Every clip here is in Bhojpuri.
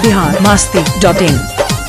बिहार मास्ती डॉट इन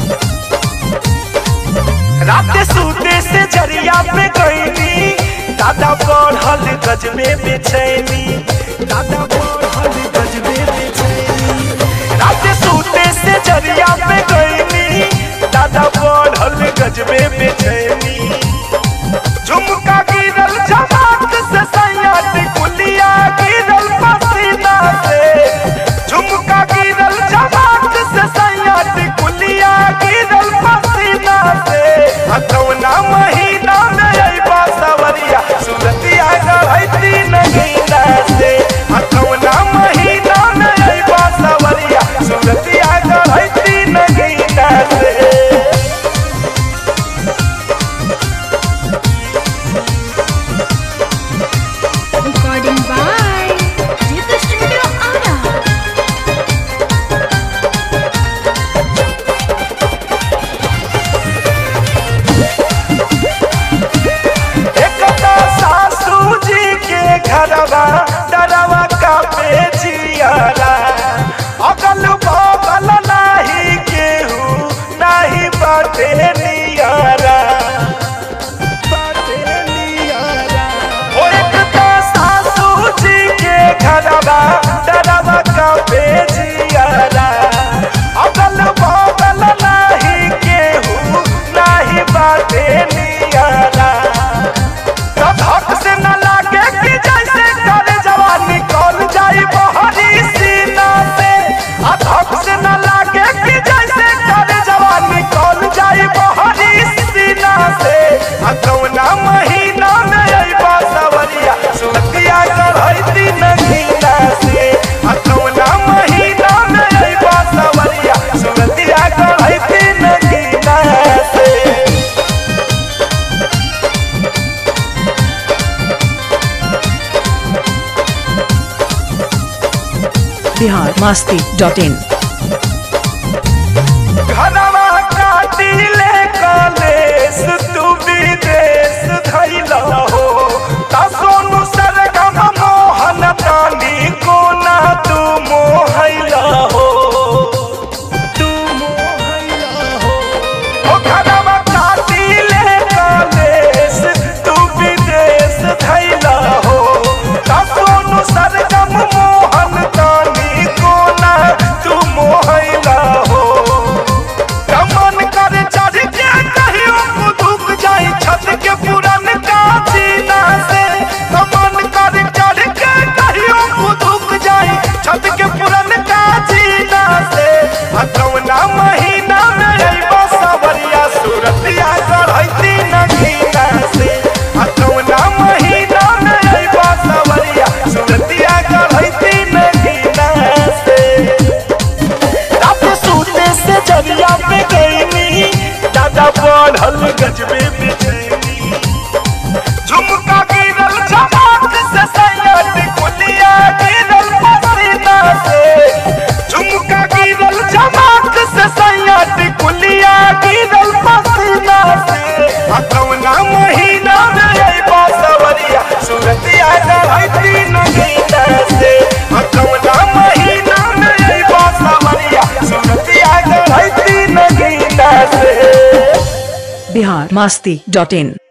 रात सूते से जरिया पे गईनी दादा बढ़ल गज में बेचैनी दादा बढ़ल गज में बेचैनी रात सूते से जरिया पे गईनी दादा बढ़ल गज में बेचैनी झुमका गिरल जमात से सैयद कुलिया गिरल पसीना से झुमका गिरल जमात से सैयद कुलिया गिरल पसीना से हथौना महीना में अइबा सवरिया सुरतिया गढ़ैती नगीना से हथौना महीना में अइबा सवरिया सुरतिया गढ़ैती नगीना से Recording by Jita Studio Ara. एकता सासू जी के घरवा डरवा का बेचियारा अगल बगल नाही केहू नाही बाटे नियारा बाटे नियारा ओ एकता सासू जी के घरवा डरवा का बेचियारा अगल बगल नाही केहू नाही बाटे नियारा धक से न लागे कि जैसे कर जवानी कौन जाई बहरी सीना से आ धक से न लागे कि जैसे कर जवानी कौन जाई बहरी सीना से आ कौना महीना में अइबा सवरिया सुतिया करैती नगीना से आ कौना महीना में अइबा सवरिया सुतिया करैती नगीना से बिहार मास्ती डॉट इन घनवा काटिले कलेस तू विदेश धैला हो ता सोनू सरगम मोहन तानी कोना तू मोहैला हो तू मोहैला हो ओ घनवा काटिले कलेस तू विदेश धैला हो ता सोनू सरगम मोहन तानी कोना तू मोहैला हो कमन कर चढ़ के कहियो कुदुक जाई छत के पुरन का जीना से कमन कर चढ़ के कहियो कुदुक जाई छत के पुरन का जीना से हथौना महीना में अइबा सवरिया सूरतिया करैती नगीना से हथौना महीना में अइबा सवरिया सूरतिया करैती नगीना से रात सूते से जरिया पे गईनी दादा बढ़ल गजबे बेचैनी झुमका गिरल जमात से सैयद कुलिया गिरल पसीना से झुमका गिरल जमात से सैयद कुलिया गिरल पसीना से हथौना महीना में अइबा सवरिया सुरतिया रहती नगीना से हथौना महीना में अइबा सवरिया सुरतिया रहती नगीना से बिहार मास्ती डॉट इन